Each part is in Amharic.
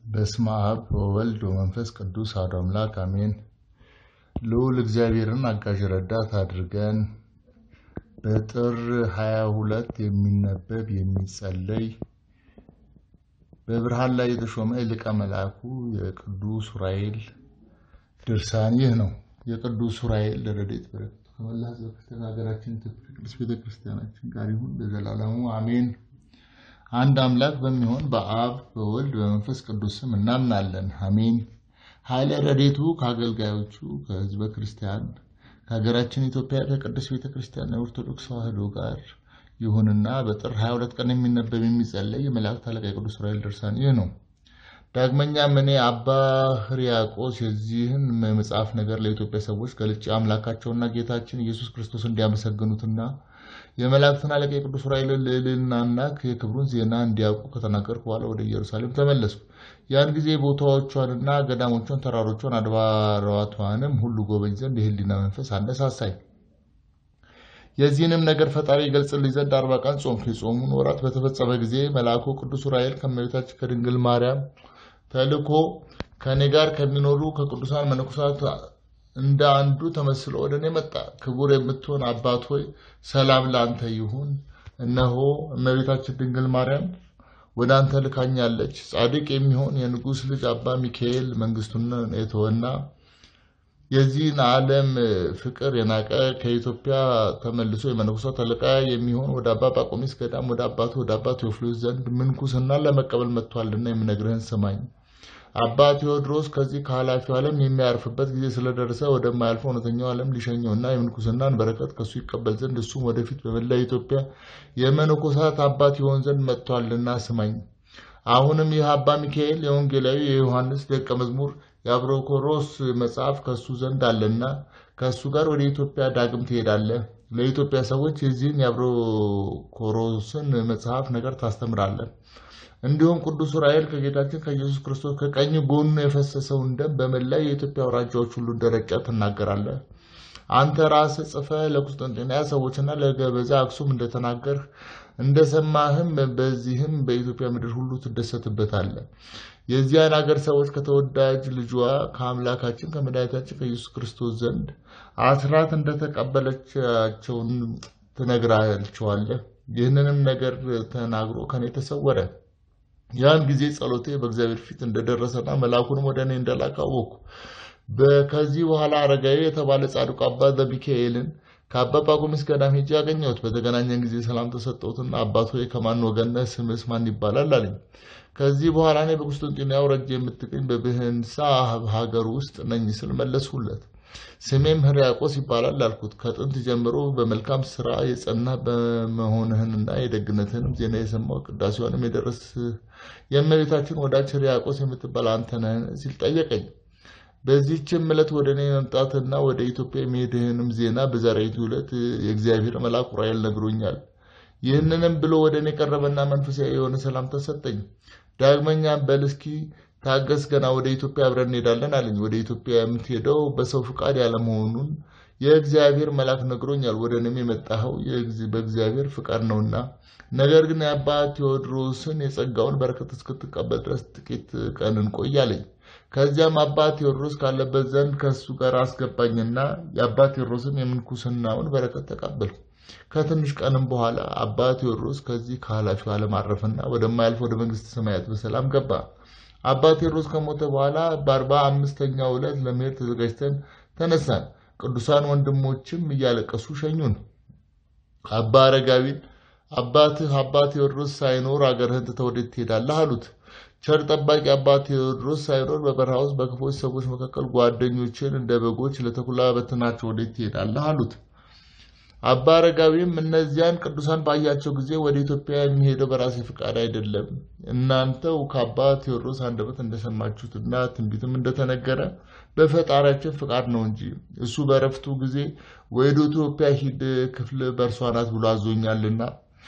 በስመ አብ ወወልድ ወመንፈስ ቅዱስ አሐዱ አምላክ አሜን። ልዑል እግዚአብሔርን አጋዥ ረዳት አድርገን በጥር 22 የሚነበብ የሚጸለይ በብርሃን ላይ የተሾመ ሊቀ መልአኩ የቅዱስ ዑራኤል ድርሳን ይህ ነው። የቅዱስ ዑራኤል ረድኤት በረከቱ ከመላ ሕዝበ ክርስቲያን ሀገራችን ኢትዮጵያ ቅድስት ቤተ ክርስቲያናችን ጋር ይሁን ለዘላለሙ አሜን። አንድ አምላክ በሚሆን በአብ በወልድ በመንፈስ ቅዱስ ስም እናምናለን፣ አሜን። ኃይለ ረድኤቱ ከአገልጋዮቹ ከሕዝበ ክርስቲያን ከሀገራችን ኢትዮጵያ ከቅድስት ቤተ ክርስቲያን የኦርቶዶክስ ተዋሕዶ ጋር ይሁንና በጥር 22 ቀን የሚነበብ የሚጸለይ የመላእክት አለቃ የቅዱስ ዑራኤል ድርሳን ይህ ነው። ዳግመኛም እኔ አባ ሕርያቆስ የዚህን መጽሐፍ ነገር ለኢትዮጵያ ሰዎች ገልጬ አምላካቸውና ጌታችን ኢየሱስ ክርስቶስ እንዲያመሰግኑትና የመላእክትን አለቃ የቅዱስ ዑራኤልን ልዕልናና የክብሩን ዜና እንዲያውቁ ከተናገርኩ በኋላ ወደ ኢየሩሳሌም ተመለስኩ። ያን ጊዜ ቦታዎቿንና ገዳሞቿን፣ ተራሮቿን፣ አድባራቷንም ሁሉ ጎበኝ ዘንድ የህሊና መንፈስ አነሳሳኝ። የዚህንም ነገር ፈጣሪ ይገልጽልኝ ዘንድ አርባ ቀን ጾምኩ። የጾሙን ወራት በተፈጸመ ጊዜ መልአኩ ቅዱስ ዑራኤል ከእመቤታችን ከድንግል ማርያም ተልኮ ከእኔ ጋር ከሚኖሩ ከቅዱሳን መነኮሳት እንደ አንዱ ተመስሎ ወደ እኔ መጣ። ክቡር የምትሆን አባት ሆይ ሰላም ለአንተ ይሁን። እነሆ እመቤታችን ድንግል ማርያም ወደ አንተ ልካኛለች። ጻድቅ የሚሆን የንጉሥ ልጅ አባ ሚካኤል መንግስቱን የተወና የዚህን ዓለም ፍቅር የናቀ ከኢትዮጵያ ተመልሶ የመነኮሳት አለቃ የሚሆን ወደ አባ ጳቆሚስ ገዳም ወደ አባቱ ወደ አባ ቴዎፍሎስ ዘንድ ምንኩስና ለመቀበል መጥቷልና የምነግርህን ስማኝ። አባ ቴዎድሮስ ከዚህ ከኃላፊው ዓለም የሚያርፍበት ጊዜ ስለደረሰ ወደማያልፈው እውነተኛው ዓለም ሊሸኘውና የምንኩስናን በረከት ከሱ ይቀበል ዘንድ እሱም ወደፊት በመላ ኢትዮጵያ የመነኮሳት አባት ይሆን ዘንድ መጥቷልና ስማኝ። አሁንም ይህ አባ ሚካኤል የወንጌላዊ የዮሐንስ ደቀ መዝሙር የአብሮኮሮስ መጽሐፍ ከእሱ ዘንድ አለና ከእሱ ጋር ወደ ኢትዮጵያ ዳግም ትሄዳለህ። ለኢትዮጵያ ሰዎች የዚህን የአብሮኮሮስን መጽሐፍ ነገር ታስተምራለህ። እንዲሁም ቅዱስ ዑራኤል ከጌታችን ከኢየሱስ ክርስቶስ ከቀኝ ጎኑ የፈሰሰውን ደም በመላ የኢትዮጵያ አውራጃዎች ሁሉ እንደረጨ ትናገራለህ። አንተ ራስህ ጽፈህ ለቁስጥንጥንያ ሰዎችና ለገበዛ አክሱም እንደተናገርህ እንደሰማህም በዚህም በኢትዮጵያ ምድር ሁሉ ትደሰትበታለህ። የዚያን አገር ሰዎች ከተወዳጅ ልጇ ከአምላካችን ከመድኃኒታችን ከኢየሱስ ክርስቶስ ዘንድ አስራት እንደተቀበለቻቸውን ትነግራቸዋለህ። ይህንንም ነገር ተናግሮ ከኔ ተሰወረ። ያን ጊዜ ጸሎቴ በእግዚአብሔር ፊት እንደደረሰና መልአኩንም ወደ እኔ እንደላከ አወቅኩ። ከዚህ በኋላ አረጋዊ የተባለ ጻድቁ አባ ዘሚካኤልን ከአባ ጳቁሚስ ገዳም ሄጄ ያገኘሁት። በተገናኘን ጊዜ ሰላም ተሰጠሁትና አባት ሆይ ከማን ወገን ነህ? ስምስ ማን ይባላል አለኝ። ከዚህ በኋላ እኔ በቁስጥንጥንያ አውራጃ የምትገኝ በብህንሳ ሀገር ውስጥ ነኝ ስል መለስሁለት። ስሜም ሕርያቆስ ይባላል አልኩት። ከጥንት ጀምሮ በመልካም ስራ የጸና በመሆንህንና የደግነትህንም ዜና የሰማው ቅዳሴዋንም የደረስህ የእመቤታችን ወዳጅ ሕርያቆስ የምትባል አንተ ነህን? ሲል ጠየቀኝ። በዚህችም ዕለት ወደ እኔ መምጣትና ወደ ኢትዮጵያ የሚሄድህንም ዜና በዛሬቱ ዕለት የእግዚአብሔር መልአክ ዑራኤል ነግሮኛል። ይህንንም ብሎ ወደ እኔ ቀረበና መንፈሳዊ የሆነ ሰላምታ ሰጠኝ። ዳግመኛም በል እስኪ ታገስ፣ ገና ወደ ኢትዮጵያ አብረን እንሄዳለን አለኝ። ወደ ኢትዮጵያ የምትሄደው በሰው ፍቃድ ያለመሆኑን የእግዚአብሔር መልአክ ነግሮኛል። ወደ እኔም የመጣኸው በእግዚአብሔር ፍቃድ ነውና፣ ነገር ግን የአባ ቴዎድሮስን የጸጋውን በረከት እስክትቀበል ድረስ ጥቂት ቀን እንቆይ አለኝ። ከዚያም አባ ቴዎድሮስ ካለበት ዘንድ ከእሱ ጋር አስገባኝና የአባ ቴዎድሮስን የምንኩስናውን በረከት ተቀበልኩ። ከትንሽ ቀንም በኋላ አባ ቴዎድሮስ ከዚህ ከኃላፊው ዓለም አረፈና ወደማያልፍ ወደ መንግስተ ሰማያት በሰላም ገባ። አባ ቴዎድሮስ ከሞተ በኋላ በአርባ አምስተኛው ዕለት ለመሄድ ተዘጋጅተን ተነሳን። ቅዱሳን ወንድሞችም እያለቀሱ ሸኙን። አባ አረጋዊን አባትህ አባ ቴዎድሮስ ሳይኖር አገርህን ትተህ ወዴት ትሄዳለህ? አሉት። ቸር ጠባቂ አባ ቴዎድሮስ ሳይኖር በበረሃ ውስጥ በክፎች ሰዎች መካከል ጓደኞችን እንደ በጎች ለተኩላ በትናቸው ወዴት ትሄዳለህ? አሉት። አባ አረጋዊም እነዚያን ቅዱሳን ባያቸው ጊዜ ወደ ኢትዮጵያ የሚሄደው በራሴ ፍቃድ አይደለም፣ እናንተው ከአባ ቴዎድሮስ አንደበት እንደሰማችሁትና ትንቢትም እንደተነገረ በፈጣሪያችን ፍቃድ ነው እንጂ እሱ በረፍቱ ጊዜ ወደ ኢትዮጵያ ሂድ፣ ክፍል በእርሷ ናት ብሎ አዞኛልና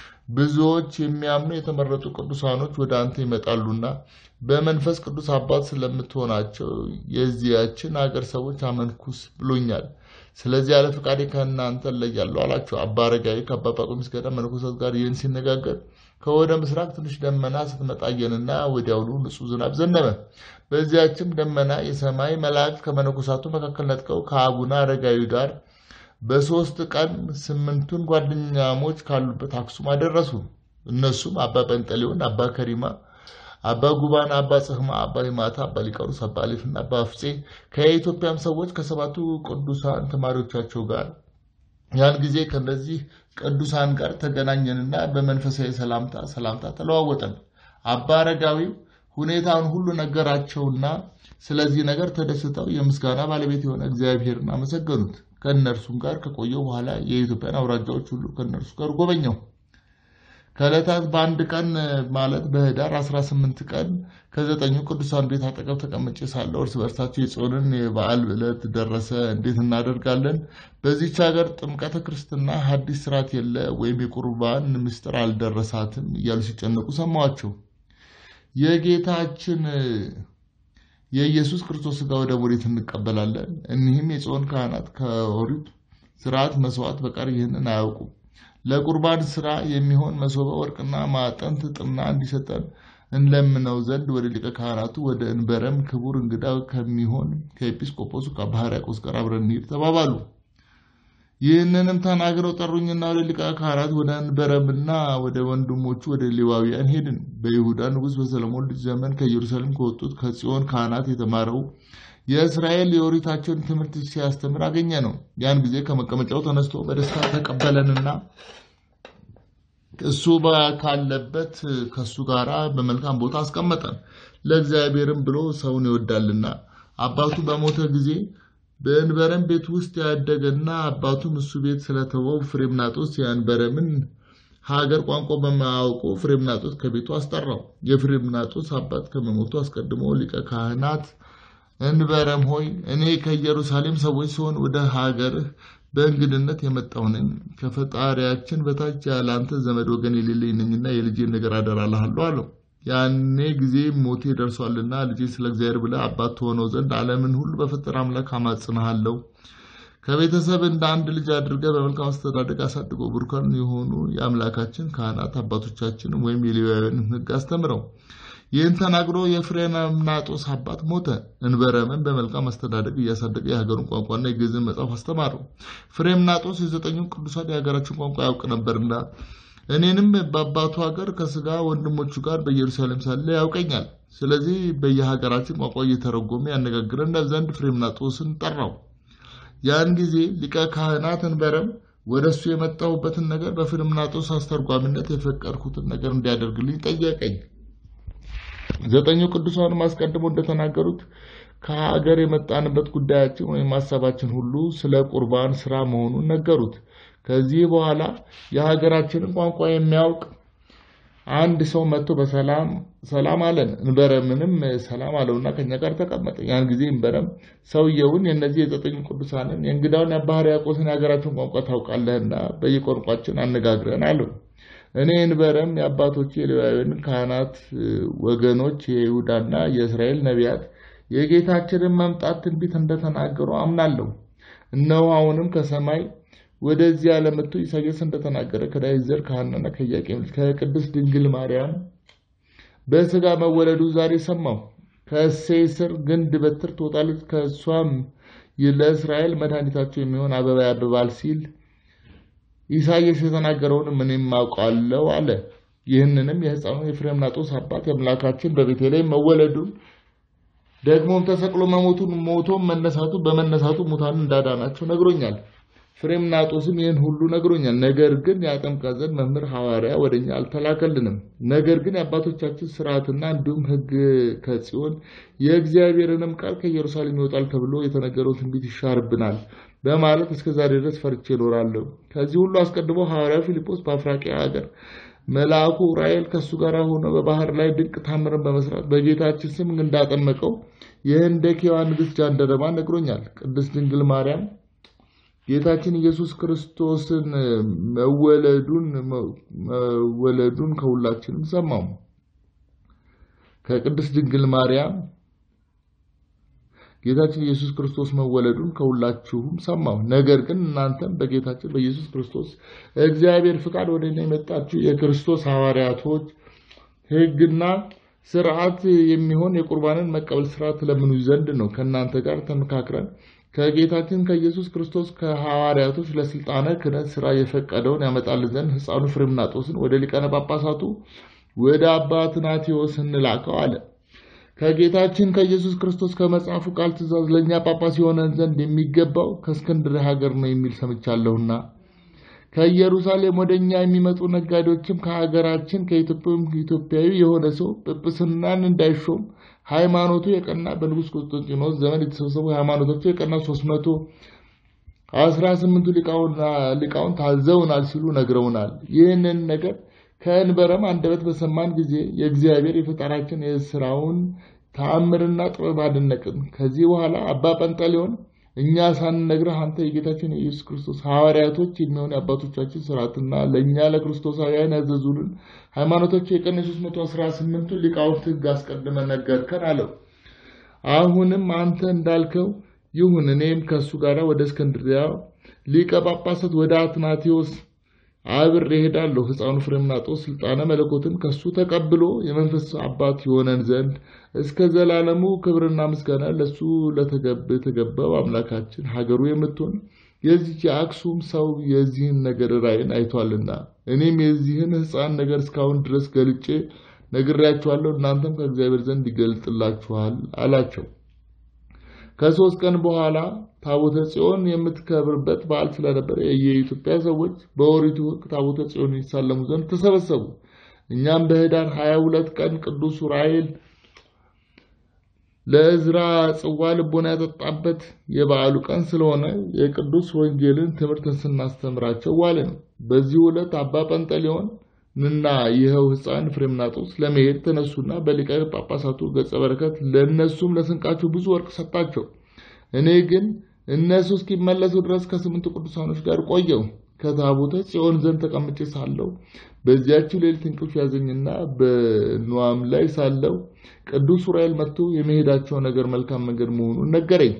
ብዙዎች የሚያምኑ የተመረጡ ቅዱሳኖች ወደ አንተ ይመጣሉና በመንፈስ ቅዱስ አባት ስለምትሆናቸው የዚያችን አገር ሰዎች አመንኩስ ብሎኛል። ስለዚህ ያለ ፈቃዴ ከእናንተ እለያለሁ አላቸው። አባ አረጋዊ ከአባ ጳቁሚስ ገዳም መነኮሳት ጋር ይህን ሲነጋገር ከወደ ምስራቅ ትንሽ ደመና ስትመጣ አየንና ወዲያውኑ ንጹሕ ዝናብ ዘነበ። በዚያችም ደመና የሰማይ መላእክት ከመነኮሳቱ መካከል ነጥቀው ከአቡነ አረጋዊ ጋር በሦስት ቀን ስምንቱን ጓደኛሞች ካሉበት አክሱም አደረሱ። እነሱም አባ ጰንጠሌዎን፣ አባ ከሪማ፣ አባ ጉባን፣ አባ ጽህማ፣ አባ ሂማታ፣ አባ ሊቀሩስ፣ አባ አሌፍና አባ አፍጼ ከኢትዮጵያም ሰዎች ከሰባቱ ቅዱሳን ተማሪዎቻቸው ጋር ያን ጊዜ ከእነዚህ ቅዱሳን ጋር ተገናኘንና በመንፈሳዊ ሰላምታ ሰላምታ ተለዋወጠን። አባ አረጋዊው ሁኔታውን ሁሉ ነገራቸውና ስለዚህ ነገር ተደስተው የምስጋና ባለቤት የሆነ እግዚአብሔርን አመሰገኑት። ከእነርሱም ጋር ከቆየው በኋላ የኢትዮጵያን አውራጃዎች ሁሉ ከእነርሱ ጋር ጎበኘው። ከዕለታት በአንድ ቀን ማለት በህዳር 18 ቀን ከዘጠኙ ቅዱሳን ቤት አጠገብ ተቀምጬ ሳለሁ እርስ በርሳቸው የጽዮንን የበዓል ዕለት ደረሰ፣ እንዴት እናደርጋለን? በዚች ሀገር ጥምቀተ ክርስትና ሐዲስ ስርዓት የለ ወይም የቁርባን ምስጢር አልደረሳትም እያሉ ሲጨነቁ ሰማኋቸው። የጌታችን የኢየሱስ ክርስቶስ ሥጋ ወደሙ ወዴት እንቀበላለን? እኒህም የጽዮን ካህናት ከኦሪት ስርዓት መስዋዕት በቀር ይህንን አያውቁም። ለቁርባን ስራ የሚሆን መሶበ ወርቅና ማዕጠንት ጥና እንዲሰጠን እንለምነው ዘንድ ወደ ሊቀ ካህናቱ ወደ እንበረም ክቡር እንግዳ ከሚሆን ከኤጲስቆጶሱ ከአባ ሕርያቆስ ጋር አብረን እንሂድ ተባባሉ። ይህንንም ተናግረው ጠሩኝና ወደ ሊቀ ካህናት ወደ እንበረምና ወደ ወንድሞቹ ወደ ሌዋውያን ሄድን። በይሁዳ ንጉሥ በሰለሞን ልጅ ዘመን ከኢየሩሳሌም ከወጡት ከጽዮን ካህናት የተማረው የእስራኤል የኦሪታቸውን ትምህርት ሲያስተምር አገኘ ነው። ያን ጊዜ ከመቀመጫው ተነስቶ በደስታ ተቀበለንና እሱ ካለበት ከእሱ ጋር በመልካም ቦታ አስቀመጠን። ለእግዚአብሔርም ብሎ ሰውን ይወዳልና አባቱ በሞተ ጊዜ በእንበረም ቤት ውስጥ ያደገና አባቱም እሱ ቤት ስለተወው ፍሬምናጦስ የእንበረምን ሀገር ቋንቋ በማያውቁ ፍሬምናጦስ ከቤቱ አስጠራው። የፍሬምናጦስ አባት ከመሞቱ አስቀድሞ ሊቀ ካህናት እንበረም ሆይ እኔ ከኢየሩሳሌም ሰዎች ሲሆን ወደ ሀገርህ በእንግድነት የመጣሁ ነኝ። ከፈጣሪያችን በታች ያለ አንተ ዘመድ ወገን የሌለኝ ነኝና የልጄን ነገር አደራልሃለሁ አለው። ያኔ ጊዜ ሞቴ ደርሷልና ልጄ ስለ እግዚአብሔር ብለህ አባት ትሆነው ዘንድ ዓለምን ሁሉ በፈጠረ አምላክ አማጽንሃለሁ። ከቤተሰብ እንደ አንድ ልጅ አድርገህ በመልካም አስተዳደግ አሳድጎ ብሩካን የሆኑ የአምላካችን ካህናት አባቶቻችንም ወይም የሌዋውያንን ሕግ አስተምረው። ይህን ተናግሮ የፍሬምናጦስ አባት ሞተ። እንበረምን በመልካም አስተዳደግ እያሳደገ የሀገሩን ቋንቋና የግዕዝን መጽሐፍ አስተማረው። ፍሬምናጦስ የዘጠኙን ቅዱሳን የሀገራችን ቋንቋ ያውቅ ነበርና እኔንም በአባቱ ሀገር ከስጋ ወንድሞቹ ጋር በኢየሩሳሌም ሳለ ያውቀኛል። ስለዚህ በየሀገራችን ቋንቋ እየተረጎመ ያነጋግረን ዘንድ ፍሬምናጦስን ጠራው። ያን ጊዜ ሊቀ ካህናት እንበረም ወደ እሱ የመጣሁበትን ነገር በፍሬምናጦስ አስተርጓሚነት የፈቀድኩትን ነገር እንዲያደርግልኝ ጠየቀኝ። ዘጠኙ ቅዱሳንም አስቀድሞ እንደተናገሩት ከሀገር የመጣንበት ጉዳያችን ወይም ሀሳባችን ሁሉ ስለ ቁርባን ስራ መሆኑን ነገሩት። ከዚህ በኋላ የሀገራችንን ቋንቋ የሚያውቅ አንድ ሰው መጥቶ በሰላም ሰላም አለን። እንበረምንም ሰላም አለውና ከኛ ጋር ተቀመጠ። ያን ጊዜ እንበረም ሰውየውን የእነዚህ የዘጠኙ ቅዱሳንን የእንግዳውን የአባ ሕርያቆስን የሀገራችን ቋንቋ ታውቃለህና በየቋንቋችን አነጋግረን አለው። እኔ እንበረም የአባቶች የሌዋውያን ካህናት ወገኖች የይሁዳና የእስራኤል ነቢያት የጌታችንን መምጣት ትንቢት እንደተናገሩ አምናለሁ። እነሆ አሁንም ከሰማይ ወደዚህ ዓለም መጥቶ ኢሳያስ እንደተናገረ ከዳዊት ዘር ከሐናና ከኢያቄም ልጅ ከቅድስት ድንግል ማርያም በሥጋ መወለዱ ዛሬ ሰማሁ። ከእሴይ ስር ግንድ በትር ትወጣለች፣ ከእሷም ለእስራኤል መድኃኒታቸው የሚሆን አበባ ያብባል ሲል ኢሳያስ የተናገረውን እኔም አውቃለሁ አለ። ይህንንም የሕፃኑ የፍሬምናጦስ አባት የአምላካችን በቤተልሔም መወለዱን ደግሞም ተሰቅሎ መሞቱን ሞቶም መነሳቱ በመነሳቱ ሙታን እንዳዳናቸው ነግሮኛል። ፍሬምናጦስም ይህን ሁሉ ነግሮኛል። ነገር ግን ያጠምቀን ዘንድ መምህር ሐዋርያ ወደ እኛ አልተላከልንም። ነገር ግን የአባቶቻችን ስርዓትና እንዲሁም ሕግ ከጽዮን የእግዚአብሔርንም ቃል ከኢየሩሳሌም ይወጣል ተብሎ የተነገረው ትንቢት ይሻርብናል በማለት እስከ ዛሬ ድረስ ፈርቼ እኖራለሁ። ከዚህ ሁሉ አስቀድሞ ሐዋርያው ፊልጶስ በአፍራቂያ ሀገር መልአኩ ዑራኤል ከእሱ ጋር ሆኖ በባህር ላይ ድንቅ ታምርን በመስራት በጌታችን ስም እንዳጠመቀው የህንደኬዋ ንግሥት ጃንደረባ ነግሮኛል። ቅድስት ድንግል ማርያም ጌታችን ኢየሱስ ክርስቶስን መወለዱን መወለዱን ከሁላችንም ሰማው። ከቅድስት ድንግል ማርያም ጌታችን ኢየሱስ ክርስቶስ መወለዱን ከሁላችሁም ሰማሁ። ነገር ግን እናንተም በጌታችን በኢየሱስ ክርስቶስ እግዚአብሔር ፍቃድ ወደ እኔ የመጣችሁ የክርስቶስ ሐዋርያቶች ሕግና ስርዓት የሚሆን የቁርባንን መቀበል ስርዓት ትለምኑ ዘንድ ነው። ከእናንተ ጋር ተመካክረን ከጌታችን ከኢየሱስ ክርስቶስ ከሐዋርያቶች ለስልጣነ ክህነት ስራ የፈቀደውን ያመጣልን ዘንድ ሕፃኑ ፍሬምናጦስን ወደ ሊቃነ ጳጳሳቱ ወደ አባ ትናቴዎስ እንላከው አለ። ከጌታችን ከኢየሱስ ክርስቶስ ከመጽሐፉ ቃል ትእዛዝ ለእኛ ጳጳስ የሆነን ዘንድ የሚገባው ከእስክንድርያ ሀገር ነው የሚል ሰምቻለሁና ከኢየሩሳሌም ወደ እኛ የሚመጡ ነጋዴዎችም ከሀገራችን ከኢትዮጵያም ኢትዮጵያዊ የሆነ ሰው ጵጵስናን እንዳይሾም ሃይማኖቱ የቀና በንጉሥ ቆስጠንጢኖስ ዘመን የተሰበሰቡ ሃይማኖታቸው የቀና ሶስት መቶ አስራ ስምንቱ ሊቃውን ታዘውናል ሲሉ ነግረውናል። ይህንን ነገር ከእንበረም አንደበት በሰማን ጊዜ የእግዚአብሔር የፈጣራችን የስራውን ተአምርና ጥበብ አደነቅን። ከዚህ በኋላ አባ ጰንጠሌዎን እኛ ሳንነግርህ አንተ የጌታችን የኢየሱስ ክርስቶስ ሐዋርያቶች የሚሆን የአባቶቻችን ስርዓትና ለእኛ ለክርስቶሳውያን ያዘዙልን ሃይማኖቶች የቀን የሦስት መቶ አስራ ስምንቱ ሊቃውንት ሕግ አስቀድመ ነገርከን አለው። አሁንም አንተ እንዳልከው ይሁን። እኔም ከእሱ ጋር ወደ እስክንድሪያ ሊቀ ጳጳሳት ወደ አትናቴዎስ አብሬ እሄዳለሁ። ሕፃኑ ፍሬምናጦስ ስልጣነ መለኮትን ከሱ ተቀብሎ የመንፈስ አባት የሆነን ዘንድ እስከ ዘላለሙ ክብርና ምስጋና ለሱ ለተገባው አምላካችን ሀገሩ የምትሆን የዚች የአክሱም ሰው የዚህን ነገር ራእይን አይቷልና እኔም የዚህን ሕፃን ነገር እስካሁን ድረስ ገልጬ ነግሬያችኋለሁ። እናንተም ከእግዚአብሔር ዘንድ ይገልጥላችኋል አላቸው። ከሶስት ቀን በኋላ ታቦተ ጽዮን የምትከብርበት በዓል ስለነበረ የኢትዮጵያ ሰዎች በኦሪቱ ሕግ ታቦተ ጽዮን ይሳለሙ ዘንድ ተሰበሰቡ። እኛም በህዳር ሀያ ሁለት ቀን ቅዱስ ዑራኤል ለእዝራ ጽዋ ልቦና ያጠጣበት የበዓሉ ቀን ስለሆነ የቅዱስ ወንጌልን ትምህርትን ስናስተምራቸው ዋልን። በዚህ ዕለት አባ ጰንጠሌዎን እና ይኸው ሕፃን ፍሬምናጦስ ለመሄድ ተነሱና በሊቀ ጳጳሳቱ ገጸ በረከት ለእነሱም ለስንቃቸው ብዙ ወርቅ ሰጣቸው። እኔ ግን እነሱ እስኪመለሱ ድረስ ከስምንቱ ቅዱሳኖች ጋር ቆየው። ከታቦተ ጽዮን ዘንድ ተቀምጬ ሳለው በዚያችው ሌሊት እንቅልፍ ያዘኝና በንዋም ላይ ሳለው ቅዱስ ዑራኤል መጥቶ የመሄዳቸው ነገር መልካም መንገድ መሆኑን ነገረኝ።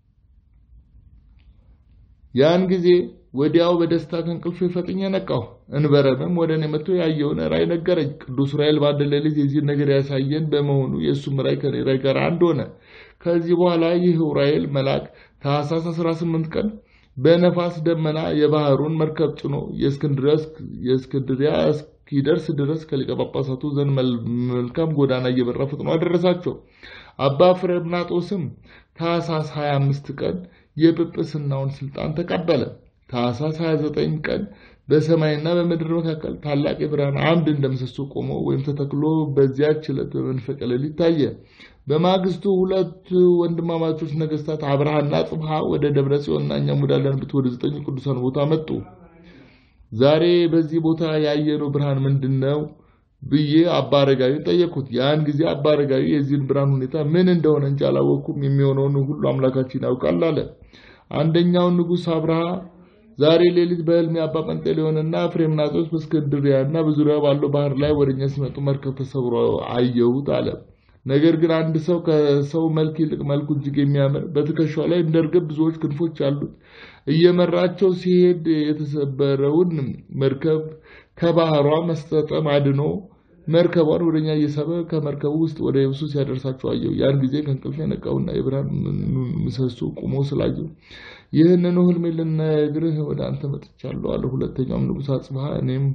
ያን ጊዜ ወዲያው በደስታ ከእንቅልፍ ፈጥኜ ነቃሁ። እንበረምም ወደ እኔ መጥቶ ያየውን ራእይ ነገረኝ። ቅዱስ ዑራኤል በአንድ ሌሊት የዚህን ነገር ያሳየን በመሆኑ የእሱም ራእይ ከኔ ራእይ ጋር አንድ ሆነ። ከዚህ በኋላ ይህ ዑራኤል መልአክ ታኅሳስ 18 ቀን በነፋስ ደመና የባህሩን መርከብ ጭኖ የእስክንድሪያ እስኪደርስ ድረስ ከሊቀ ጳጳሳቱ ዘንድ መልካም ጎዳና እየበራ ፍጥኖ አደረሳቸው። አባ ፍሬምናጦስም ታኅሳስ 25 ቀን የጵጵስናውን ስልጣን ተቀበለ። ታኅሳስ 29 ቀን በሰማይና በምድር መካከል ታላቅ የብርሃን አምድ እንደምሰሶ ቆሞ ወይም ተተክሎ በዚያች ዕለት በመንፈቀ ሌሊት ታየ። በማግስቱ ሁለት ወንድማማቾች ነገስታት አብርሃና ጽብሃ ወደ ደብረ ጽዮንና እኛም ወዳለንበት ወደ ዘጠኝ ቅዱሳን ቦታ መጡ። ዛሬ በዚህ ቦታ ያየነው ብርሃን ምንድን ነው ብዬ አባ አረጋዊን ጠየቅኩት። ያን ጊዜ አባ አረጋዊ የዚህን ብርሃን ሁኔታ ምን እንደሆነ እንጂ አላወቅኩም፣ የሚሆነውን ሁሉ አምላካችን ያውቃል አለ። አንደኛውን ንጉሥ አብርሃ ዛሬ ሌሊት በሕልሜ አባ ጰንጠሌዎንና ፍሬምናጦስ በእስክንድርያና በዙሪያ ባለው ባህር ላይ ወደኛ ሲመጡ መርከብ ተሰብሮ አየሁት አለ። ነገር ግን አንድ ሰው ከሰው መልክ ይልቅ መልኩ እጅግ የሚያምር በትከሻው ላይ እንደ ርግብ ብዙዎች ክንፎች አሉት እየመራቸው ሲሄድ የተሰበረውን መርከብ ከባህሯ መስጠጠም አድኖ መርከቧን ወደኛ እየሳበ ከመርከቡ ውስጥ ወደ የብሱ ሲያደርሳቸው አየሁ። ያን ጊዜ ከእንቅልፍ የነቃውና የብርሃን ምሰሶ ቁሞ ስላየሁ ይህንኑ ሕልሜ ልነግርህ ወደ አንተ መጥቻለሁ አለ። ሁለተኛውም ንጉሥ አጽብሃ እኔም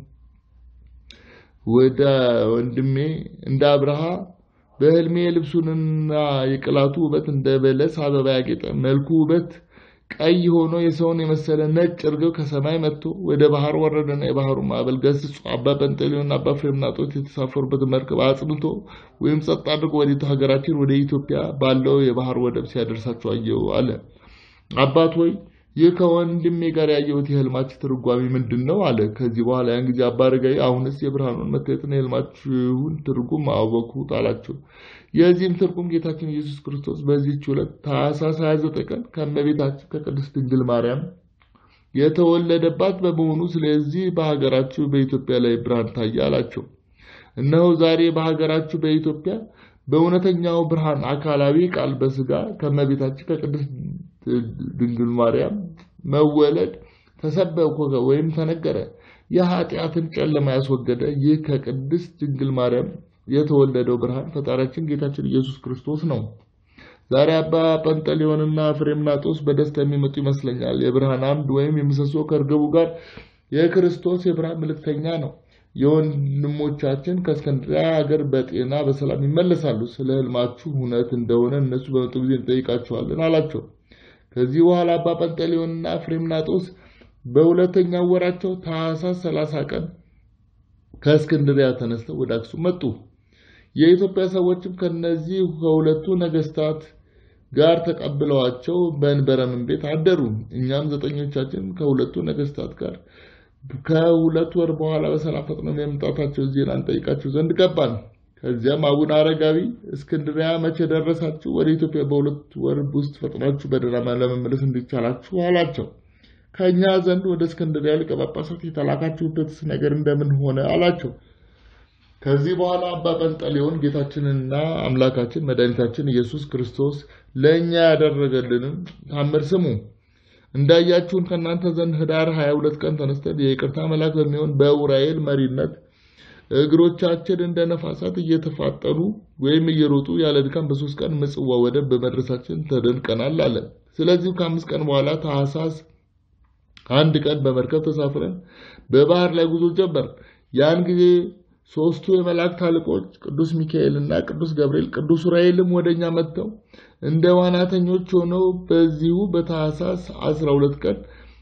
ወደ ወንድሜ እንደ አብርሃ በሕልሜ የልብሱንና የቅላቱ ውበት እንደ በለስ አበባ ያጌጠ መልኩ ውበት ቀይ ሆኖ የሰውን የመሰለ ነጭ እርግብ ከሰማይ መጥቶ ወደ ባህር ወረደና የባህሩ ማዕበል ገስጾ አባ ጰንጠሌዎንና አባ ፍሬምናጦስ የተሳፈሩበት መርከብ አጽንቶ ወይም ጸጥ አድርጎ ወደ ሀገራችን ወደ ኢትዮጵያ ባለው የባህር ወደብ ሲያደርሳቸው አየሁ አለ። አባት ሆይ ይህ ከወንድሜ ጋር ያየሁት የህልማችሁ ትርጓሜ ምንድን ነው? አለ። ከዚህ በኋላ ያን ጊዜ አባ አረጋዊ አሁንስ የብርሃኑን መታየትና የህልማችሁን ትርጉም አወቅሁት አላቸው። የዚህም ትርጉም ጌታችን ኢየሱስ ክርስቶስ በዚህች ዕለት ታኅሳስ 29 ቀን ከእመቤታችን ከቅድስት ድንግል ማርያም የተወለደባት በመሆኑ ስለዚህ በሀገራችሁ በኢትዮጵያ ላይ ብርሃን ታየ አላቸው። እነሆ ዛሬ በሀገራችሁ በኢትዮጵያ በእውነተኛው ብርሃን አካላዊ ቃል በስጋ ከእመቤታችን ከቅድስት ድንግል ማርያም መወለድ ተሰበከ ወይም ተነገረ። የኃጢአትን ጨለማ ያስወገደ ይህ ከቅድስት ድንግል ማርያም የተወለደው ብርሃን ፈጣሪያችን ጌታችን ኢየሱስ ክርስቶስ ነው። ዛሬ አባ ጰንጠሌዎንና ፍሬምናጦስ በደስታ የሚመጡ ይመስለኛል። የብርሃን አምድ ወይም የምሰሶ ከእርግቡ ጋር የክርስቶስ የብርሃን ምልክተኛ ነው። የወንድሞቻችን ከእስክንድርያ ሀገር በጤና በሰላም ይመለሳሉ። ስለ ሕልማችሁ እውነት እንደሆነ እነሱ በመጡ ጊዜ እንጠይቃችኋለን አላቸው። ከዚህ በኋላ አባ ጰንጠሌዎንና ፍሬምናጦስ በሁለተኛው ወራቸው ታኅሳስ ሰላሳ ቀን ከእስክንድርያ ተነስተው ወደ አክሱም መጡ። የኢትዮጵያ ሰዎችም ከነዚህ ከሁለቱ ነገስታት ጋር ተቀብለዋቸው በእንበረምን ቤት አደሩ። እኛም ዘጠኞቻችን ከሁለቱ ነገስታት ጋር ከሁለት ወር በኋላ በሰላም ፈጥነው የመምጣታቸው ዜና እንጠይቃቸው ዘንድ ገባን። ከዚያም አቡነ አረጋዊ እስክንድሪያ መቼ ደረሳችሁ? ወደ ኢትዮጵያ በሁለት ወር ውስጥ ፈጥናችሁ በደህና ለመመለስ እንዲቻላችሁ አላቸው። ከእኛ ዘንድ ወደ እስክንድሪያ ሊቀ ጳጳሳት የተላካችሁበት ነገር እንደምን ሆነ አላቸው። ከዚህ በኋላ አባ ጰንጠሌዎን ጌታችንና አምላካችን መድኃኒታችን ኢየሱስ ክርስቶስ ለእኛ ያደረገልንን ታምር ስሙ። እንዳያችሁን ከእናንተ ዘንድ ህዳር 22 ቀን ተነስተን የይቅርታ መልአክ በሚሆን በኡራኤል መሪነት እግሮቻችን እንደ ነፋሳት እየተፋጠኑ ወይም እየሮጡ ያለ ድካም በሶስት ቀን ምጽዋ ወደብ በመድረሳችን ተደንቀናል አለ። ስለዚህም ከአምስት ቀን በኋላ ታኅሳስ አንድ ቀን በመርከብ ተሳፍረን በባህር ላይ ጉዞ ጀመር። ያን ጊዜ ሶስቱ የመላእክት አለቆች ቅዱስ ሚካኤል እና ቅዱስ ገብርኤል ቅዱስ ዑራኤልም ወደ እኛ መጥተው እንደ ዋናተኞች ሆነው በዚሁ በታኅሳስ 12 ቀን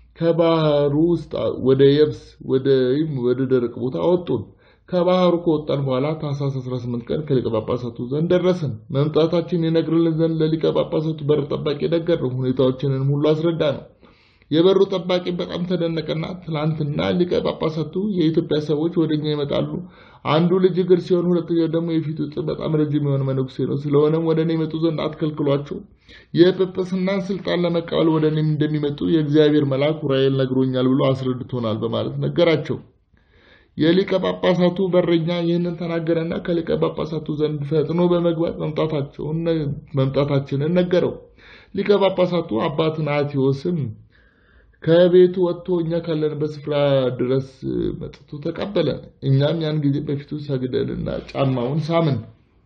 ከባህሩ ውስጥ ወደ የብስ ወይም ወደ ደረቅ ቦታ አወጡን። ከባህሩ ከወጣን በኋላ ታኅሳስ 18 ቀን ከሊቀ ጳጳሳቱ ዘንድ ደረስን። መምጣታችን የነግርልን ዘንድ ለሊቀ ጳጳሳቱ በር ጠባቂ ነገርነው። ሁኔታዎችንን ሁሉ አስረዳ ነው። የበሩ ጠባቂ በጣም ተደነቀና ትላንትና ሊቀ ጳጳሳቱ የኢትዮጵያ ሰዎች ወደኛ ይመጣሉ፣ አንዱ ልጅ እግር ሲሆን ሁለተኛው ደግሞ የፊቱ እጥር በጣም ረጅም የሆነ መነኩሴ ነው። ስለሆነም ወደ እኔ ይመጡ ዘንድ አትከልክሏቸው። የጵጵስናን ስልጣን ለመቀበል ወደ እኔም እንደሚመጡ የእግዚአብሔር መልአክ ዑራኤል ነግሮኛል ብሎ አስረድቶናል በማለት ነገራቸው። የሊቀ ጳጳሳቱ በረኛ ይህንን ተናገረና ከሊቀ ጳጳሳቱ ዘንድ ፈጥኖ በመግባት መምጣታችንን ነገረው። ሊቀ ጳጳሳቱ አባ ትናቴዎስም ከቤቱ ወጥቶ እኛ ካለንበት ስፍራ ድረስ መጥቶ ተቀበለን። እኛም ያን ጊዜ በፊቱ ሰግደንና ጫማውን ሳምን።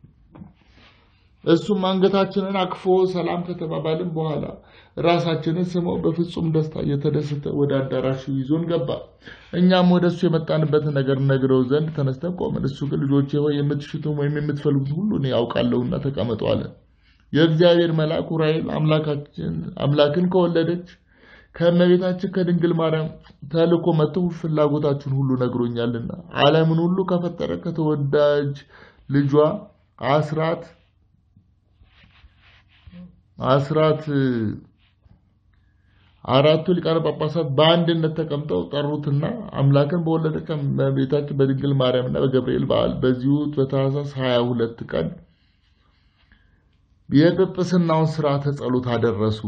እሱም አንገታችንን አቅፎ ሰላም ከተባባልን በኋላ ራሳችንን ስመው በፍጹም ደስታ እየተደሰተ ወደ አዳራሹ ይዞን ገባ። እኛም ወደ እሱ የመጣንበትን ነገር ነግረው ዘንድ ተነስተን ቆምን። እሱ ግን ልጆቼ ሆይ የምትሽቱን ወይም የምትፈልጉት ሁሉ እኔ ያውቃለሁና ተቀመጡ አለ። የእግዚአብሔር መልአክ ዑራኤል አምላክን ከወለደች ከእመቤታችን ከድንግል ማርያም ተልኮ መጥቶ ፍላጎታችሁን ሁሉ ነግሮኛልና ዓለምን ሁሉ ከፈጠረ ከተወዳጅ ልጇ አስራት አስራት አራቱ ሊቃነ ጳጳሳት በአንድነት ተቀምጠው ጠሩትና አምላክን በወለደች በቤታችን በድንግል ማርያምና በገብርኤል በዓል በዚሁ በታኅሳስ ሀያ ሁለት ቀን የጵጵስናውን ሥርዓተ ጸሎት አደረሱ።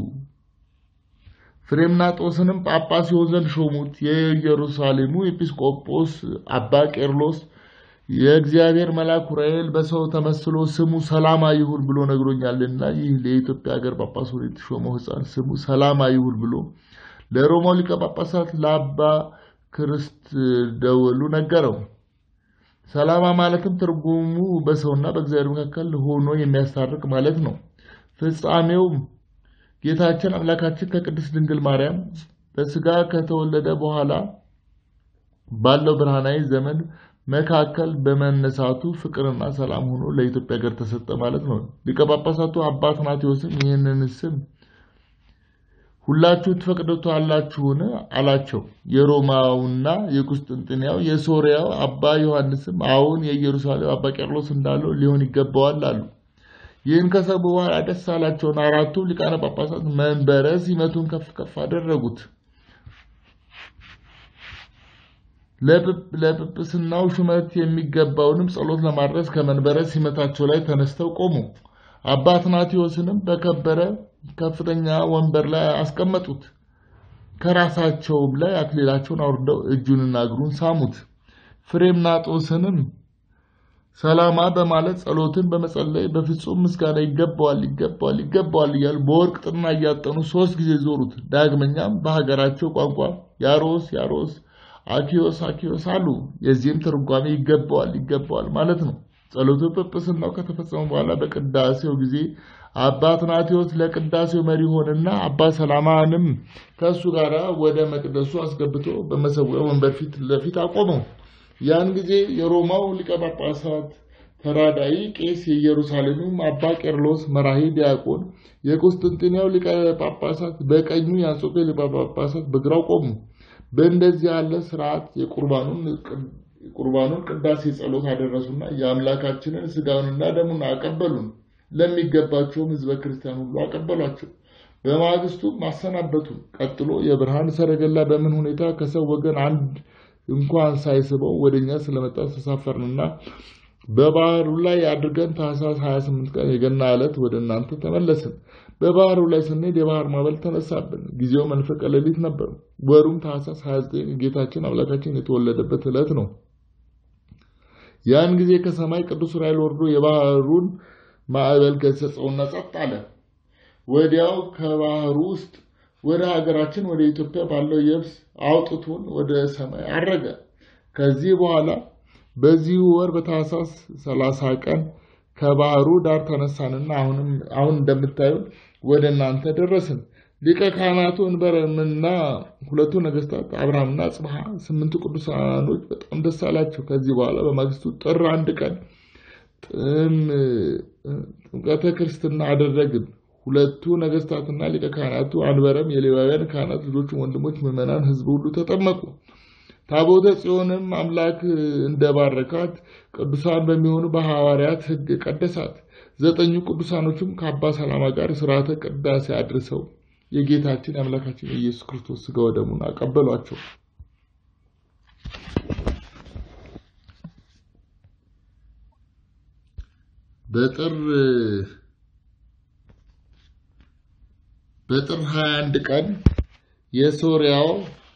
ፍሬምናጦስንም ጳጳስ ይሆን ዘንድ ሾሙት። የኢየሩሳሌሙ ኤጲስቆጶስ አባ ቄርሎስ የእግዚአብሔር መልአክ ዑራኤል በሰው ተመስሎ ስሙ ሰላማ ይሁን ብሎ ነግሮኛልና ይህ ለኢትዮጵያ ሀገር ጳጳስ ሆኖ የተሾመው ሕፃን ስሙ ሰላማ ይሁን ብሎ ለሮማው ሊቀ ጳጳሳት ለአባ ክርስት ደወሉ ነገረው። ሰላማ ማለትም ትርጉሙ በሰውና በእግዚአብሔር መካከል ሆኖ የሚያስታርቅ ማለት ነው። ፍጻሜውም ጌታችን አምላካችን ከቅድስት ድንግል ማርያም በስጋ ከተወለደ በኋላ ባለው ብርሃናዊ ዘመን መካከል በመነሳቱ ፍቅርና ሰላም ሆኖ ለኢትዮጵያ ሀገር ተሰጠ ማለት ነው። ሊቀ ጳጳሳቱ አባ ትናቴዎስም ይህንን ስም ሁላችሁ ትፈቅዱታላችሁን አላቸው። የሮማውና የቁስጥንጥንያው የሶርያው አባ ዮሐንስም አሁን የኢየሩሳሌም አባ ቄርሎስ እንዳለው ሊሆን ይገባዋል አሉ። ይህን ከሰሙ በኋላ ደስ አላቸውን። አራቱ ሊቃነ ጳጳሳት መንበረ ሲመቱን ከፍ ከፍ አደረጉት። ለጵጵስናው ሹመት የሚገባውንም ጸሎት ለማድረስ ከመንበረ ሲመታቸው ላይ ተነስተው ቆሙ። አባ ትናቴዎስንም በከበረ ከፍተኛ ወንበር ላይ አስቀመጡት። ከራሳቸውም ላይ አክሊላቸውን አውርደው እጁንና እግሩን ሳሙት። ፍሬምናጦስንም ሰላማ በማለት ጸሎትን በመጸለይ በፍጹም ምስጋና ይገባዋል ይገባዋል ይገባዋል እያሉ በወርቅ ጥና እያጠኑ ሶስት ጊዜ ዞሩት። ዳግመኛም በሀገራቸው ቋንቋ ያሮስ ያሮስ አኪዮስ አኪዮስ አሉ። የዚህም ትርጓሜ ይገባዋል ይገባዋል ማለት ነው። ጸሎቱ ጵጵስናው ከተፈጸመ በኋላ በቅዳሴው ጊዜ አባ ትናቴዎስ ለቅዳሴው መሪ ሆነና አባ ሰላማንም ከእሱ ጋር ወደ መቅደሱ አስገብቶ በመሰዊያው ወንበር ፊት ለፊት አቆመው። ያን ጊዜ የሮማው ሊቀ ጳጳሳት ተራዳኢ ቄስ የኢየሩሳሌሙም አባ ቄርሎስ መራሂ ዲያቆን የቁስጥንጥንያው ሊቀ ጳጳሳት በቀኙ የአንጾኪያ ሊቀ ጳጳሳት በግራው ቆሙ። በእንደዚህ ያለ ስርዓት የቁርባኑን ቅዳሴ ጸሎት አደረሱና የአምላካችንን ስጋውንና ደሙን አቀበሉን። ለሚገባቸውም ህዝበ ክርስቲያን ሁሉ አቀበሏቸው። በማግስቱ ማሰናበቱን። ቀጥሎ የብርሃን ሰረገላ በምን ሁኔታ ከሰው ወገን አንድ እንኳን ሳይስበው ወደኛ ስለመጣ ተሳፈርንና በባህሩ ላይ አድርገን ታህሳስ 28 ቀን የገና ዕለት ወደ እናንተ ተመለስን። በባህሩ ላይ ስንሄድ የባህር ማዕበል ተነሳብን። ጊዜው መንፈቀ ሌሊት ነበር። ወሩም ታህሳስ 29 ጌታችን አምላካችን የተወለደበት ዕለት ነው። ያን ጊዜ ከሰማይ ቅዱስ ዑራኤል ወርዶ የባህሩን ማዕበል ገሰጸውና ጸጥ አለ። ወዲያው ከባህሩ ውስጥ ወደ ሀገራችን ወደ ኢትዮጵያ ባለው የብስ አውጥቶን ወደ ሰማይ አረገ። ከዚህ በኋላ በዚህ ወር በታህሳስ ሰላሳ ቀን ከባህሩ ዳር ተነሳንና አሁን እንደምታዩን ወደ እናንተ ደረስን። ሊቀ ካህናቱ እንበረምና ሁለቱ ነገስታት አብርሃምና ጽብሃ ስምንቱ ቅዱሳኖች በጣም ደስ አላቸው። ከዚህ በኋላ በማግስቱ ጥር አንድ ቀን ጥምቀተ ክርስትና አደረግን። ሁለቱ ነገስታትና ሊቀ ካህናቱ አንበረም የሌዋውያን ካህናት ልጆቹም ወንድሞች ምዕመናን ህዝብ ሁሉ ተጠመቁ። ታቦተ ጽዮንም አምላክ እንደባረካት ቅዱሳን በሚሆኑ በሐዋርያት ሕግ ቀደሳት። ዘጠኙ ቅዱሳኖችም ከአባ ሰላማ ጋር ስርዓተ ቅዳሴ አድርሰው የጌታችን የአምላካችን የኢየሱስ ክርስቶስ ስጋ ወደሙን አቀበሏቸው። በጥር በጥር 21 ቀን የሶርያው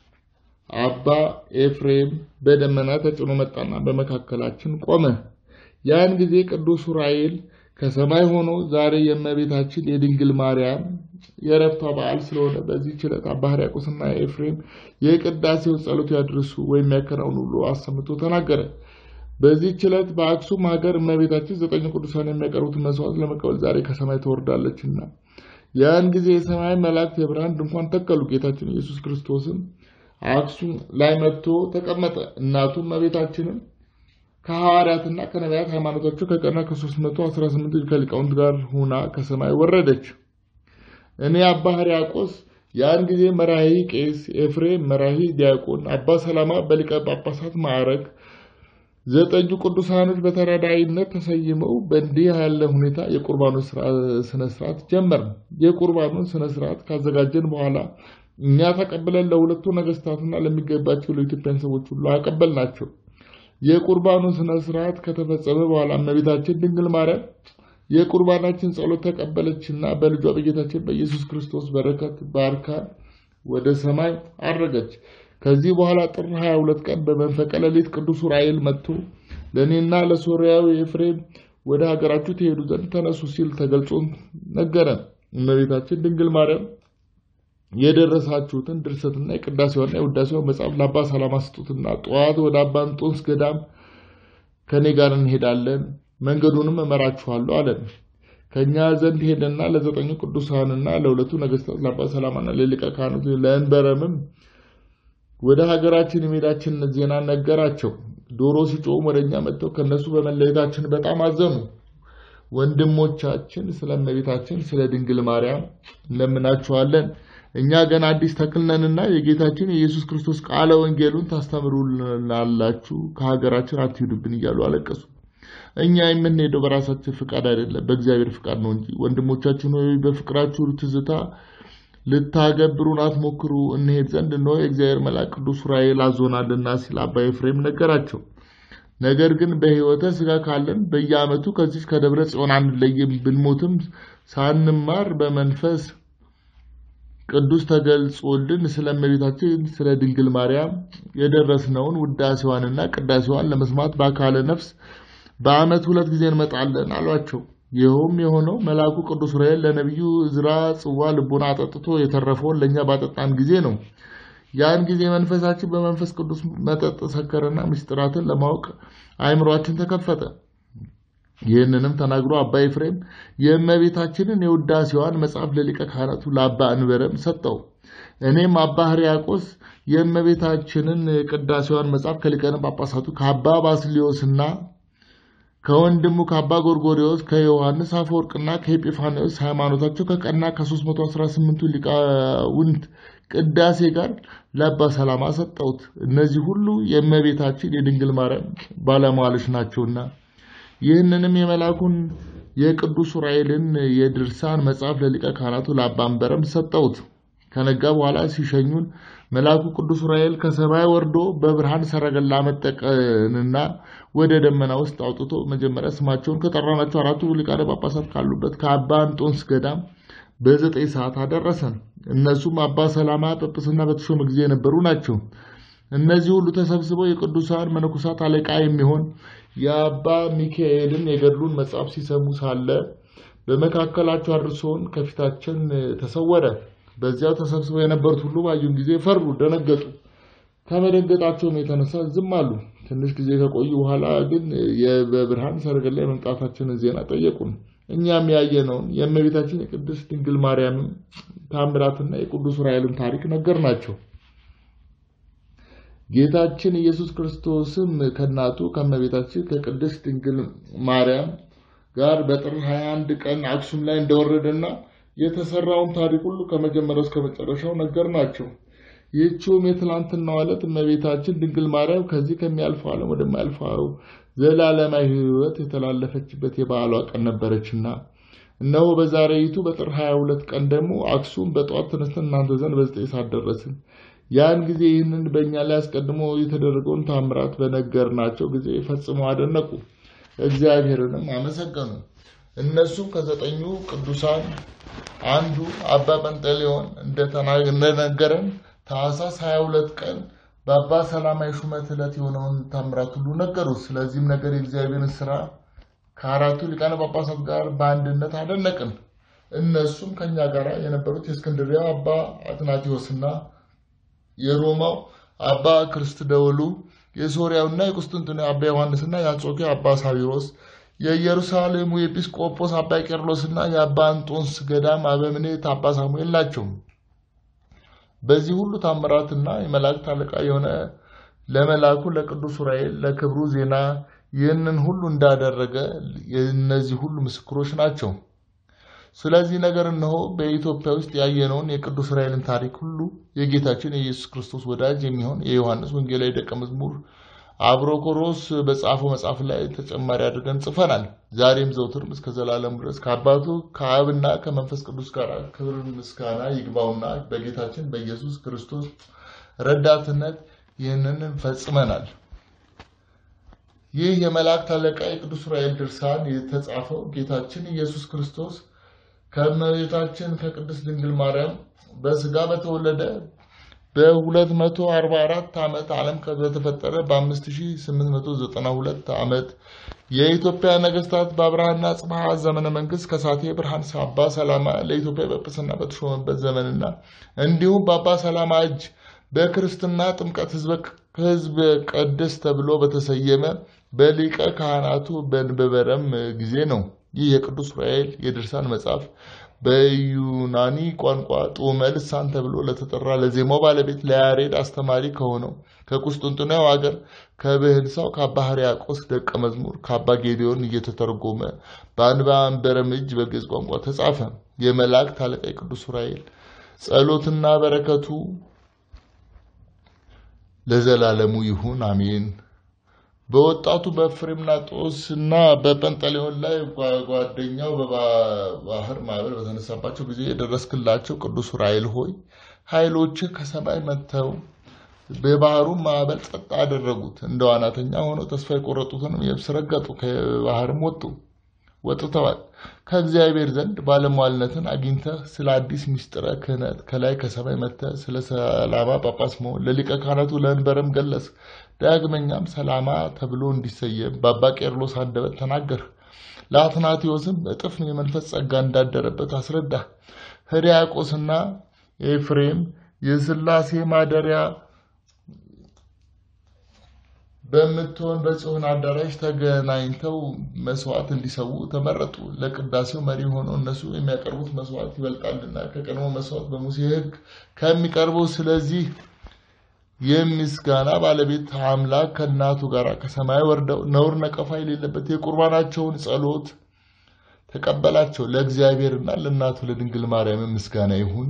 አባ ኤፍሬም በደመና ተጭኖ መጣና በመካከላችን ቆመ። ያን ጊዜ ቅዱስ ዑራኤል ከሰማይ ሆኖ ዛሬ የእመቤታችን የድንግል ማርያም የዕረፍቷ በዓል ስለሆነ በዚህ ችለት አባ ሕርያቆስና ኤፍሬም የቅዳሴው ጸሎት ያድርሱ ወይም ያከናውኑ ብሎ አሰምቶ ተናገረ። በዚህ ችለት በአክሱም ሀገር እመቤታችን ዘጠኝ ቅዱሳን የሚያቀርቡትን መስዋዕት ለመቀበል ዛሬ ከሰማይ ትወርዳለችና ያን ጊዜ የሰማይ መላእክት የብርሃን ድንኳን ተከሉ። ጌታችን ኢየሱስ ክርስቶስም አክሱም ላይ መጥቶ ተቀመጠ። እናቱም እመቤታችንም ከሐዋርያትና ከነቢያት ሃይማኖታቸው ከቀና ከ318 ከሊቃውንት ጋር ሁና ከሰማይ ወረደች። እኔ አባ ሕርያቆስ ያን ጊዜ መራሂ ቄስ፣ ኤፍሬም መራሂ ዲያቆን፣ አባ ሰላማ በሊቀ ጳጳሳት ማዕረግ ዘጠኙ ቅዱሳኖች በተራዳይነት ተሰይመው በእንዲህ ያለ ሁኔታ የቁርባኑን ስነ ስርዓት ጀመርን። የቁርባኑን ስነ ስርዓት ካዘጋጀን በኋላ እኛ ተቀብለን ለሁለቱ ነገስታትና ለሚገባቸው ለኢትዮጵያን ሰዎች ሁሉ አቀበልናቸው። የቁርባኑን ስነ ስርዓት ከተፈጸመ በኋላ እመቤታችን ድንግል ማርያም የቁርባናችን ጸሎት ተቀበለችና በልጇ በጌታችን በኢየሱስ ክርስቶስ በረከት ባርካ ወደ ሰማይ አረገች። ከዚህ በኋላ ጥር 22 ቀን በመንፈቀ ሌሊት ቅዱስ ዑራኤል መጥቶ ለእኔና ለሶርያዊ ኤፍሬም ወደ ሀገራችሁ ትሄዱ ዘንድ ተነሱ ሲል ተገልጾ ነገረን። እመቤታችን ድንግል ማርያም የደረሳችሁትን ድርሰትና የቅዳሴዋና የውዳሴዋ መጽሐፍ ለአባ ሰላማ ስጡትና ጠዋት ወደ አባ እንጦንስ ገዳም ከእኔ ጋር እንሄዳለን፣ መንገዱንም እመራችኋለሁ አለን። ከእኛ ዘንድ ሄደና ለዘጠኙ ቅዱሳንና ለሁለቱ ነገስታት ለአባ ሰላማና ለሊቀ ካህናቱ ለእንበረምም ወደ ሀገራችን የመሄዳችንን ዜና ነገራቸው። ዶሮ ሲጮም ወደ እኛ መጥተው ከእነሱ በመለየታችን በጣም አዘኑ። ወንድሞቻችን ስለ እመቤታችን ስለ ድንግል ማርያም እንለምናችኋለን እኛ ገና አዲስ ተክልነንና የጌታችን የኢየሱስ ክርስቶስ ቃለ ወንጌሉን ታስተምሩናላችሁ፣ ከሀገራችን አትሂዱብን እያሉ አለቀሱ። እኛ የምንሄደው በራሳችን ፍቃድ አይደለም፣ በእግዚአብሔር ፍቃድ ነው እንጂ ወንድሞቻችን ሆይ በፍቅራችሁ ትዝታ ልታገብሩን አትሞክሩ፣ እንሄድ ዘንድ እነሆ የእግዚአብሔር መልአክ ቅዱስ ዑራኤል አዞናልና ሲል አባ ኤፍሬም ነገራቸው። ነገር ግን በሕይወተ ሥጋ ካለን በየዓመቱ ከዚች ከደብረ ጽዮን አንለይም፣ ብንሞትም ሳንማር በመንፈስ ቅዱስ ተገልጾልን ስለ እመቤታችን ስለ ድንግል ማርያም የደረስነውን ውዳሴዋንና ቅዳሴዋን ለመስማት በአካለ ነፍስ በዓመት ሁለት ጊዜ እንመጣለን አሏቸው። ይኸውም የሆነው መልአኩ ቅዱስ ዑራኤል ለነቢዩ ዕዝራ ጽዋ ልቡና አጠጥቶ የተረፈውን ለእኛ ባጠጣን ጊዜ ነው። ያን ጊዜ መንፈሳችን በመንፈስ ቅዱስ መጠጥ ሰከረና ምስጢራትን ለማወቅ አእምሯችን ተከፈተ። ይህንንም ተናግሮ አባ ኤፍሬም የእመቤታችንን የውዳሴዋን መጽሐፍ ለሊቀ ካህናቱ ለአባ እንበረም ሰጠው። እኔም አባ ሕርያቆስ የእመቤታችንን ቅዳሴዋን መጽሐፍ ከሊቃነ ጳጳሳቱ ከአባ ባስልዮስና ከወንድሙ ከአባ ጎርጎሪዎስ ከዮሐንስ አፈወርቅና ከኤጲፋንዮስ ሃይማኖታቸው ከቀና ከ318ቱ ሊቃውንት ቅዳሴ ጋር ለአባ ሰላማ ሰጠሁት። እነዚህ ሁሉ የእመቤታችን የድንግል ማርያም ባለሟሎች ናቸውና ይህንንም የመልአኩን የቅዱስ ዑራኤልን የድርሳን መጽሐፍ ለሊቀ ካህናቱ ለአባ አንበረም ሰጠሁት። ከነጋ በኋላ ሲሸኙን መልአኩ ቅዱስ ዑራኤል ከሰማይ ወርዶ በብርሃን ሰረገላ መጠቀንና ወደ ደመና ውስጥ አውጥቶ መጀመሪያ ስማቸውን ከጠራናቸው አራቱ ሊቃነ ጳጳሳት ካሉበት ከአባ አንጦንስ ገዳም በዘጠኝ ሰዓት አደረሰን። እነሱም አባ ሰላማ ጵጵስና በተሾመ ጊዜ የነበሩ ናቸው። እነዚህ ሁሉ ተሰብስበው የቅዱሳን መነኮሳት አለቃ የሚሆን የአባ ሚካኤልን የገድሉን መጽሐፍ ሲሰሙ ሳለ በመካከላቸው አድርሶን ከፊታችን ተሰወረ። በዚያው ተሰብስበው የነበሩት ሁሉ ባዩን ጊዜ ፈሩ፣ ደነገጡ። ከመደንገጣቸውም የተነሳ ዝም አሉ። ትንሽ ጊዜ ከቆዩ በኋላ ግን በብርሃን ሰረገላ የመምጣታችንን ዜና ጠየቁን። እኛም ያየነውን የእመቤታችን የቅድስት ድንግል ማርያምን ታምራትና የቅዱስ ዑራኤልን ታሪክ ነገር ናቸው። ጌታችን ኢየሱስ ክርስቶስም ከእናቱ ከእመቤታችን ከቅድስት ድንግል ማርያም ጋር በጥር 21 ቀን አክሱም ላይ እንደወረደና የተሰራውን ታሪክ ሁሉ ከመጀመሪያው እስከ መጨረሻው ነገር ናቸው። ይህችውም የትላንትናው ዕለት እመቤታችን ድንግል ማርያም ከዚህ ከሚያልፈው ዓለም ወደማያልፈው ዘላለማዊ ሕይወት የተላለፈችበት የበዓሏ ቀን ነበረችና እነሆ በዛሬይቱ በጥር 22 ቀን ደግሞ አክሱም በጠዋት ተነስተን እናንተ ዘንድ በዘጠኝ ሰዓት ደረስን። ያን ጊዜ ይህንን በእኛ ላይ አስቀድሞ የተደረገውን ታምራት በነገርናቸው ጊዜ ፈጽመው አደነቁ፣ እግዚአብሔርንም አመሰገኑ። እነሱም ከዘጠኙ ቅዱሳን አንዱ አባ ጰንጠሌዎን እንደነገረን ታኅሳስ 22 ቀን በአባ ሰላማ የሹመት ዕለት የሆነውን ታምራት ሁሉ ነገሩት። ስለዚህም ነገር የእግዚአብሔርን ስራ ከአራቱ ሊቃነ ጳጳሳት ጋር በአንድነት አደነቅን። እነሱም ከኛ ጋር የነበሩት የእስክንድሪያው አባ አትናቴዎስና የሮማው አባ ክርስት ደወሉ፣ የሶርያውና የቁስጥንጥንያው አባ ዮሐንስና የአንጾኪያ አባ ሳዊሮስ፣ የኢየሩሳሌሙ ኤጲስቆጶስ አባ ቄርሎስና የአባ አንጦንስ ገዳም አበምኔት አባ ሳሙኤል ናቸው። በዚህ ሁሉ ታምራትና የመላእክት አለቃ የሆነ ለመልአኩ ለቅዱስ ዑራኤል ለክብሩ ዜና ይህንን ሁሉ እንዳደረገ የእነዚህ ሁሉ ምስክሮች ናቸው። ስለዚህ ነገር እነሆ በኢትዮጵያ ውስጥ ያየነውን የቅዱስ ዑራኤልን ታሪክ ሁሉ የጌታችን የኢየሱስ ክርስቶስ ወዳጅ የሚሆን የዮሐንስ ወንጌላዊ ደቀ መዝሙር አብሮኮሮስ በጻፈው መጽሐፍ ላይ ተጨማሪ አድርገን ጽፈናል። ዛሬም ዘውትርም እስከ ዘላለሙ ድረስ ከአባቱ ከአብና ከመንፈስ ቅዱስ ጋር ክብር ምስጋና ይግባውና በጌታችን በኢየሱስ ክርስቶስ ረዳትነት ይህንን ፈጽመናል። ይህ የመላእክት አለቃ የቅዱስ ዑራኤል ድርሳን የተጻፈው ጌታችን ኢየሱስ ክርስቶስ ከእመቤታችን ከቅድስት ድንግል ማርያም በስጋ በተወለደ በ244 ዓመት ዓለም በተፈጠረ በ5892 ዓመት የኢትዮጵያ ነገስታት በአብርሃና ጽብሃ ዘመነ መንግስት ከሳቴ ብርሃን አባ ሰላማ ለኢትዮጵያ ጵጵስና በተሾመበት ዘመንና እንዲሁም በአባ ሰላማ እጅ በክርስትና ጥምቀት ህዝብ ቅድስ ተብሎ በተሰየመ በሊቀ ካህናቱ በንበበረም ጊዜ ነው። ይህ የቅዱስ ዑራኤል የድርሳን መጽሐፍ በዩናኒ ቋንቋ ጡመ ልሳን ተብሎ ለተጠራ ለዜማው ባለቤት ለያሬድ አስተማሪ ከሆነው ከቁስጥንጥንያው አገር ከብህንሳው ከአባ ሕርያቆስ ደቀ መዝሙር ከአባ ጌዲዮን እየተተረጎመ በአንባ አንበረም እጅ በግዕዝ ቋንቋ ተጻፈ። የመላእክት አለቃ የቅዱስ ዑራኤል ጸሎትና በረከቱ ለዘላለሙ ይሁን አሜን። በወጣቱ በፍሬምናጦስ እና በጰንጠሌዎን ላይ ጓደኛው በባህር ማዕበል በተነሳባቸው ጊዜ የደረስክላቸው ቅዱስ ዑራኤል ሆይ ኃይሎችህ ከሰማይ መጥተው በባህሩን ማዕበል ጸጥ አደረጉት። እንደ ዋናተኛ ሆነው ተስፋ የቆረጡትንም የብስ ረገጡ፣ ከባህርም ወጡ። ወጥተዋል። ከእግዚአብሔር ዘንድ ባለሟልነትን አግኝተህ ስለ አዲስ ምስጢረ ክህነት ከላይ ከሰማይ መጥተህ ስለ ሰላማ ጳጳስ መሆን ለሊቀ ካህናቱ ለእንበረም ገለጽ። ዳግመኛም ሰላማ ተብሎ እንዲሰየም በአባ ቄርሎስ አንደበት ተናገርህ። ለአትናቴዎስም እጥፍ የመንፈስ ጸጋ እንዳደረበት አስረዳ። ሕርያቆስና ኤፍሬም የሥላሴ ማደሪያ በምትሆን በጽዮን አዳራሽ ተገናኝተው መስዋዕት እንዲሰዉ ተመረጡ። ለቅዳሴው መሪ ሆነው እነሱ የሚያቀርቡት መስዋዕት ይበልጣልና ከቀድሞ መስዋዕት በሙሴ ሕግ ከሚቀርበው ስለዚህ የምስጋና ባለቤት አምላክ ከእናቱ ጋር ከሰማይ ወርደው ነውር ነቀፋ የሌለበት የቁርባናቸውን ጸሎት ተቀበላቸው። ለእግዚአብሔርና ለእናቱ ለድንግል ማርያም ምስጋና ይሁን።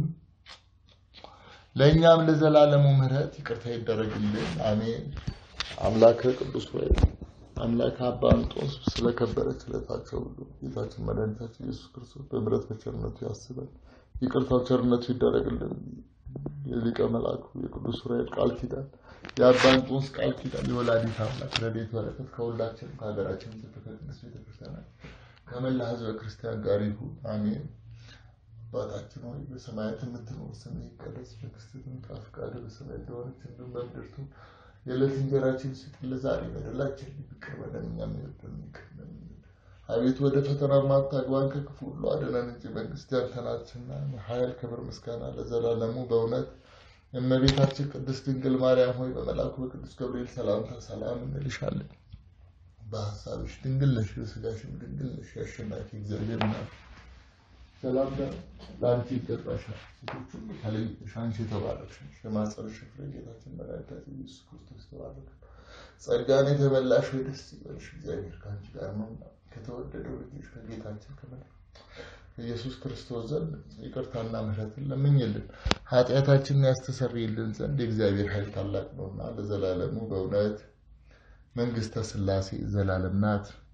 ለእኛም ለዘላለሙ ምሕረት ይቅርታ ይደረግልን፣ አሜን። አምላከ ቅዱስ ሆይ አምላክ አባ እንጦንስ ስለከበረ ስለታቸው ሁሉ ጌታችን መድኃኒታችን ኢየሱስ ክርስቶስ በምሕረት በቸርነቱ ያስበን፣ ይቅርታው ቸርነቱ ይደረግልን። የሊቀ መልአኩ የቅዱስ ዑራኤል ቃል ኪዳን የአባ እንጦንስ ቃል ኪዳን የወላዲት አምላክ ረድኤት በረከት ከሁላችን ከሀገራችን ከቅድስት ቤተክርስቲያናት ከመላ ሕዝበ ክርስቲያን ጋር ይሁን አሜን። አባታችን ሆይ በሰማያት የምትኖር ስምህ ይቀደስ፣ መንግስትህ ትምጣ፣ ፈቃድህ በሰማይ እንደሆነች እንዲሁም በምድር ትሁን። የዕለት እንጀራችንን ስጠን ዛሬ፣ በደላችንን ይቅር በለን እኛም የበደሉንን ይቅር እንደምንል። አቤቱ ወደ ፈተና አታግባን ከክፉ ሁሉ አድነን እንጂ መንግስት ያንተ ናትና፣ ኃይል፣ ክብር፣ ምስጋና ለዘላለሙ በእውነት እመቤታችን ቅድስት ድንግል ማርያም ሆይ በመልአኩ በቅዱስ ገብርኤል ሰላምታ ሰላም እንልሻለን። በሀሳብሽ ድንግል ነሽ፣ በስጋሽም ድንግል ነሽ። የአሸናፊ እግዚአብሔር እናት ሰላምታ ለአንቺ ይገባሻል። ሴቶች ሁሉ ተለይተሽ አንቺ የተባረክሽ ነሽ። የማኅፀንሽ ፍሬ ጌታችን መድኃኒታችን ኢየሱስ ክርስቶስ የተባረከ ነው። ጸጋን የተመላሽ ሆይ ደስ ይበልሽ፣ እግዚአብሔር ከአንቺ ጋር ነውና ከተወደደው ልጅሽ ከጌታችን ከመድኃኒታችን ከኢየሱስ ክርስቶስ ዘንድ ይቅርታና ምሕረትን ለምኝልን ኃጢአታችንን ያስተሰርይልን ዘንድ የእግዚአብሔር ኃይል ታላቅ ነውና ለዘላለሙ በእውነት መንግስተ ሥላሴ ዘላለም ናት።